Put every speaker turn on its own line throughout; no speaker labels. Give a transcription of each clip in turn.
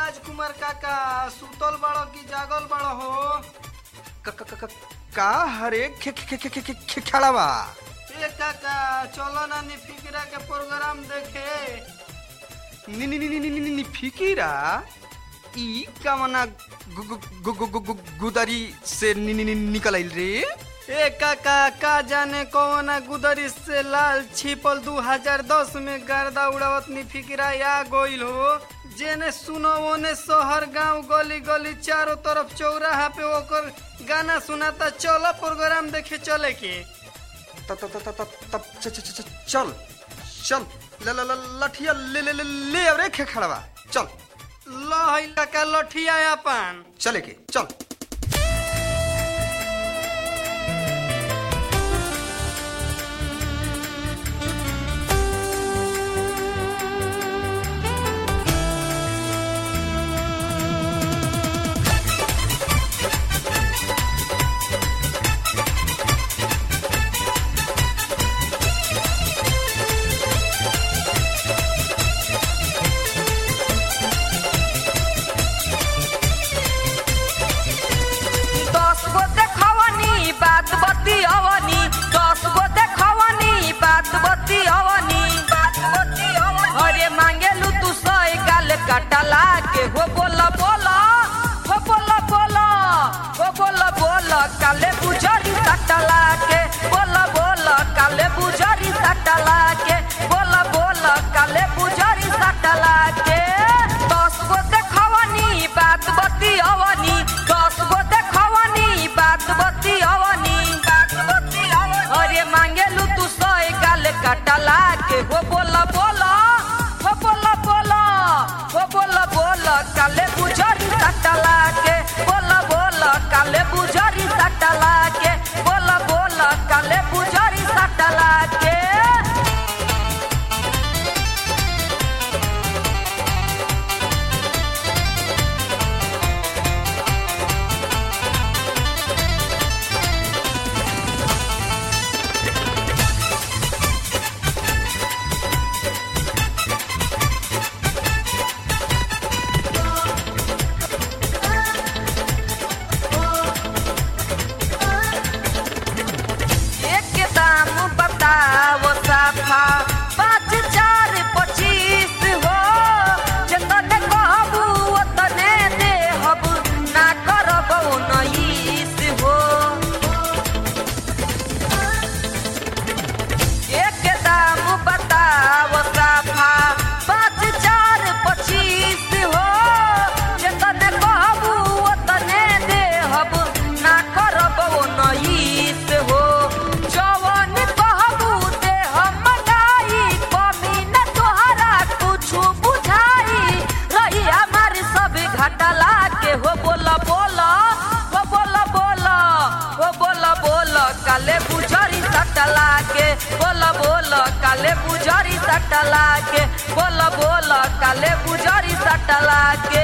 राजकुमार काका सुतल बड़ो की जागल बड़ो हो
क- क- क- क- का हरे खे खे खे खे खे खे खड़ा बा
ए काका चलो ना नी फिकरा के प्रोग्राम देखे
नी नी नी नी नी नी नी फिकीरा ई कमना गु गु गु गु गु गु गुदरी से नी नी नी निकल आइल रे
ए काका का जाने कौन गुदरी से लाल छिपल 2010 में गर्दा उड़ावत नी फिकरा या गोइल हो जेने सुनो ओने शहर गांव गली गली चारों तरफ चौराहा पे ओकर गाना सुनाता चलो प्रोग्राम देखे चले के
त त त त त च च च चल चल ल ल ल लठिया ले ले ले ले अब रे खे खड़ा बा चल
लो है काका लठिया अपन
चले के चल
दस गो देखवनी बात बती अवनी दस गो देखवनी बात बती अवनी अरे मांगेलू तू सही गाल कटला के हो बोला बोला हो बोला बोला हो बोला बोला काले बुझरी सटला के बोला बोला काले बुझरी सटला के बोला बोला काले बुझरी सटला के दस गो देखवनी बात बती अवनी दस गो देखवनी बात बती अवनी अरे मांगेलू तू सही गाल कटला के हो बोला बोला हो बोला बोला हो बोला बोला काले बुझरी सटला के बोला बोला काले बुझरी सटला के बोला बोला काले बुझरी सटला के एक दाम बताओ साफा पाँच चार पच्चीस हो जतने कहबू ओतने देहब ना करब उन्नीस हो एक दाम बताओ साफा पाँच चार पच्चीस हो जतने कहबू ओतने देहब ना करब उन्नीस हो जवन कहबू देहब मंगाई कमी न तोहरा कुछु बुझाई रही हमारी सब घटला के हो बोला बोला हो बोला बोला हो बोला बोला काले बुझरी सटला के बोला बोला काले बुझरी सटला के बोला बोला काले बुझरी सटला के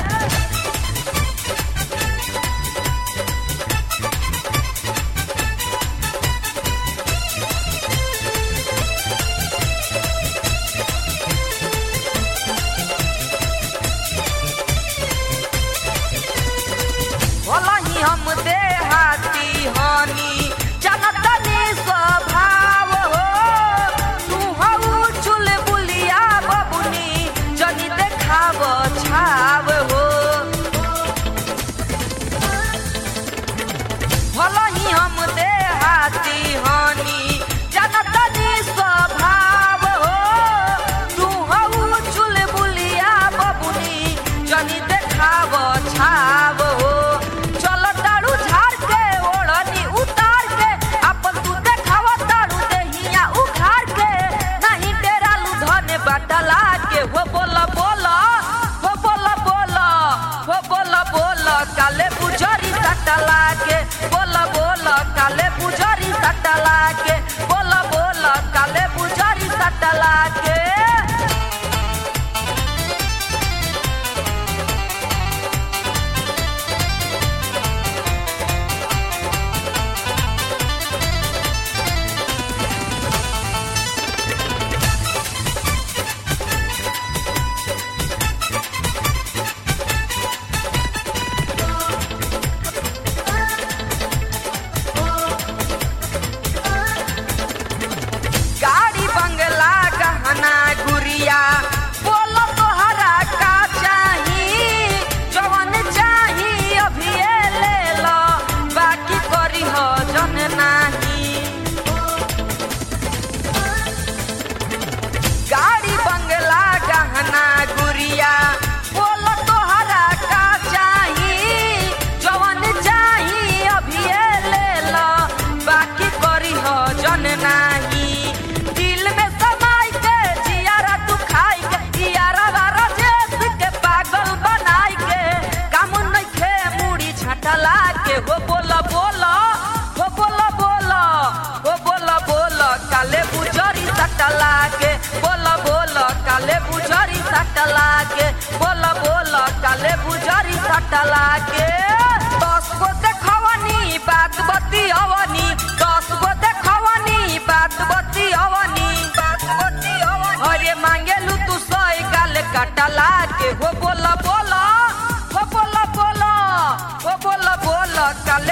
भलही हम देहाती हनी जनतनी स्वभाव हो तू हऊ चुल बुलिया बबुनी जनी देखाव छाव हो भलही हम देहाती हनी जनतनी स्वभाव हो तू हऊ चुल बुलिया बबुनी जनी देखाव छाव हो चल तारू झाड़ के ओढ़नी उतार के अपन तू देखाव तारू देहिया उखाड़ के नहीं डेरा लुधने बटला के हो बोला बोला हो बोला बोला हो बोला बोला काले बुझरी सटला के बोला बोला काले बुझरी सटला के बोला बोला काले बुझरी सटला के सटला के बोल बोल काले बुझारी सटला के दस गो देखवनी बात बती अवनी दस गो देखवनी बात बती अवनी बात बती अवनी अरे मांगेलू तू सई गाल कटला के हो बोल बोल हो बोल बोल हो बोल बोल काले